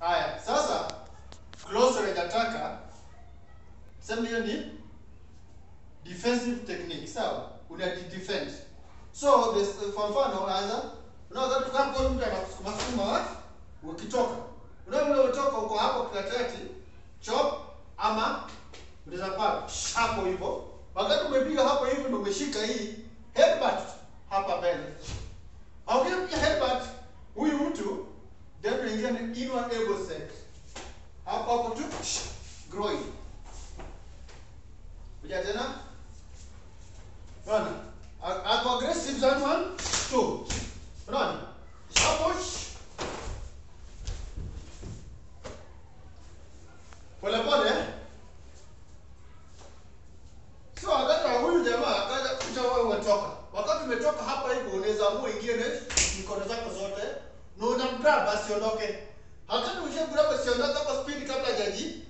Haya, sasa close range attacker sema hiyo ni defensive technique, sawa? Una defend. So this kwa mfano unaanza unaweza tukaa kwa mtu anakusukuma sukuma wapi? Ukitoka. Unaona vile utoka uko hapo katikati chop ama unaweza pa hapo hivyo. Wakati umepiga hapo hivyo ndio umeshika hii headbutt hapa mbele. Au ukipiga headbutt huyu mtu then unaingia ni inward elbow set. Hapo hapo tu groin. Kuja tena. Unaona? Ako aggressive zone one, two. Unaona? Hapo pole pole. eh? So wakati wa huyu jamaa akaja kucha wewe umetoka. Wakati umetoka hapa hivyo unaweza amua ingie na mikono zako zote na unamgrab asiondoke. Wakati ushagrab asiondoke kwa speed kabla hajaji